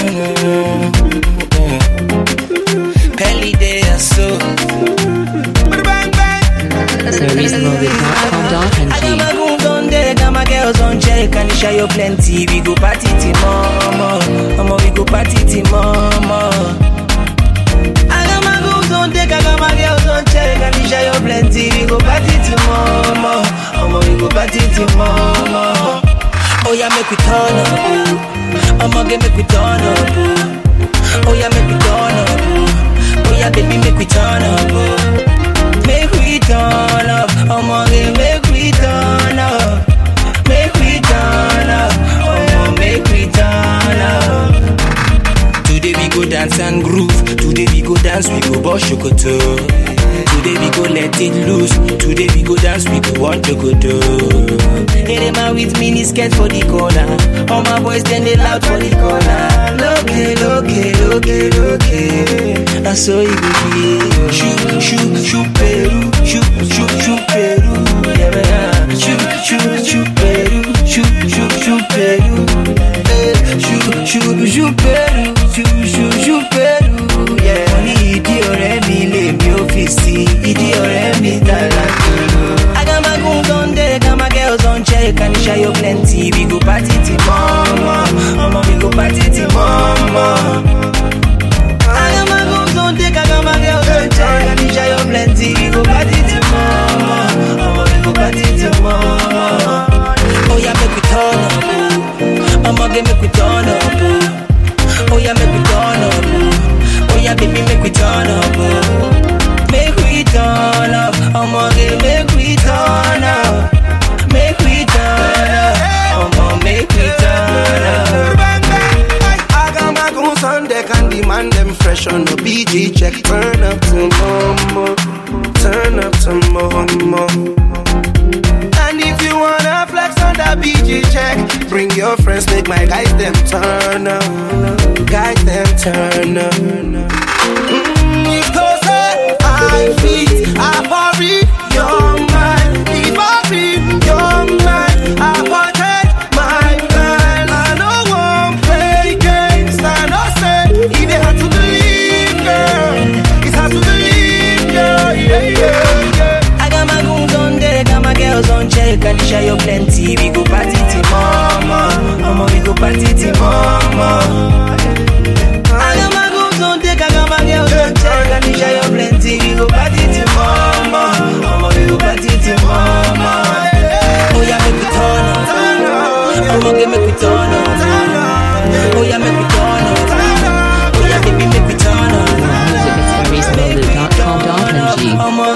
Pelly day or so. Bang bang. ServiceMotive.com.ng I got my goons on deck, got my girls on check, and share you plenty. We go party till mama, mama we go party till mama. I got my goons on deck, I got my girls on check, and share you plenty. We go party till mama, mama we go party till mama. Oh yeah, make we turn up, ooh. I'ma get make we turn up, ooh. Oh yeah, make we turn up, ooh. Oh yeah, baby, make we turn up, ooh. Make we turn up, I'ma get make we turn up. Make we turn up, I'ma make we turn up. Today we go dance and groove. Today we go dance, we go boss shokoto. Today we go let it loose. Today we go dance, we go want to go do. Hey, man with mini skirt for the corner. All my boys then they loud for the corner. Look it, look it, look it, look it. That's so it go be. Shoot, shoot, shoot, Peru. Shoot, shoot, shoot, Peru. Yeah, man. Shoot, shoot, shoot, Peru. Shoot, shoot, shoot, Peru. Eh, Shoot, shoot, shoot, Peru. Shoot, shoot, shoot, Peru. Yeah. Mo ní ìdí ọ̀rẹ́ mi lèmi ò fi sí. Ìdí ọ̀rẹ́ mi dára tó. I got my goons on deck, got my girls on check, and share you plenty. We go party till mama, mama we go party till mama. I got my goons on deck, I got my girls on check, and share you plenty. We go party till mama, mama we go party till mama. Oh yeah, make we turn up, ooh. I'ma get make we turn up, ooh. Oh yeah, make we turn up, ooh. Oh yeah, baby, make we turn up, ooh. Make we turn up, I'ma get make we turn up. Make we turn up, I'ma make we turn up. I got my goons on deck and demand them fresh on the BG check. Turn up to mama, turn up to mama. And if you wanna flex on that BG check, bring your friends, make my guys them turn up, guys them turn up. Mm, if those are I feet, I hurry your mind. If I read your mind, I protect my mind. I know one play games, I know say it ain't hard to believe, girl. It's hard to believe, girl. Yeah, yeah, yeah. I got my goons on deck, got my girls on check, and share you plenty. We go party till mama, mama we go party till mama. I got my goons on deck, I got my girls on check, and share you plenty. We go party till mama, mama we go party till mama. Oh yeah, make we turn up, I'ma get make we turn up. Oh yeah, make we turn up. Oh yeah, baby, make we turn up. Music at ServiceMotive.com.ng I'ma